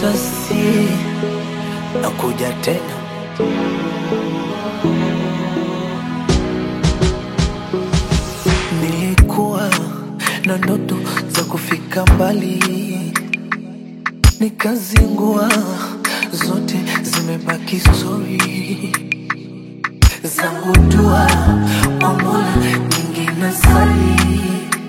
risasi na kuja tena. Nilikuwa na ndoto za kufika mbali, nikazingua, zote zimebaki stori zangu. Dua kwa Mola nyingine sali,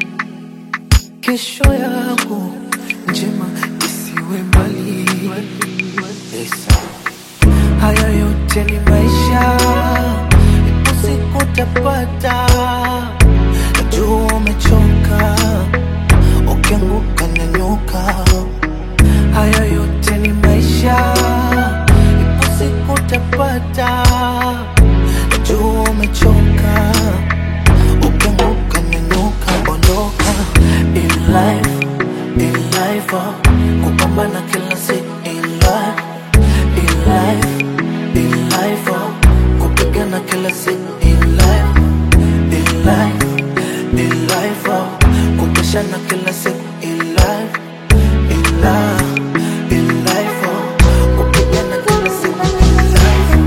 kesho yangu njema isiwe mbali. Yes. Haya yote ni maisha, ipo siku utapata. Najua umechoka, ukianguka nyanyuka. Haya yote ni maisha, ipo siku utapata. Najua umechoka, ukianguka nyanyuka. Ondoka in life, in life, oh, kupambana kila siku in life in life, in life, oh, kupigana kila siku in life, in life, in life, oh, kupishana kila siku in life, in life, in life, oh, kupigana kila siku in life.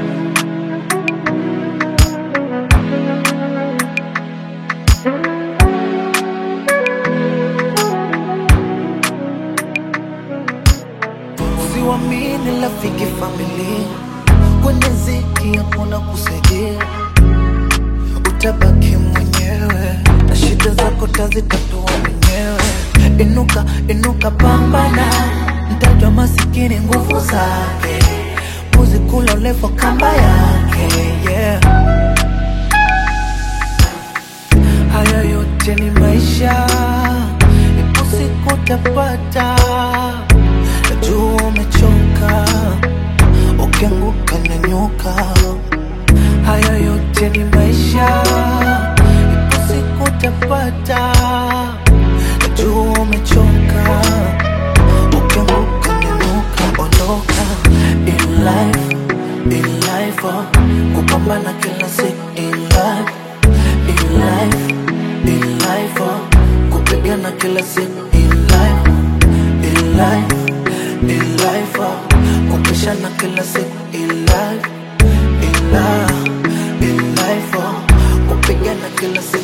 Usiwamini rafiki, familia, kwenye ziki hakuna kusaidia, utabaki mwenyewe na shida zako tazitatua mwenyewe. Inuka, inuka, pambana, mtajwa masikini nguvu zake, mbuzi kula ulevo kamba yake, yeah. Haya yote ni maisha, ipo siku utapata. Najua umechoka, ukianguka nyanyuka. Haya yote ni maisha, ipo siku utapata. Najua umechoka, ukianguka nyanyuka. Ondoka in life, in life, oh, kupambana kila siku in life in life, in life, oh, kupigana kila siku in life, in life, in life, oh, kupishana kila siku in life, in life, in life, oh, kupigana kila siku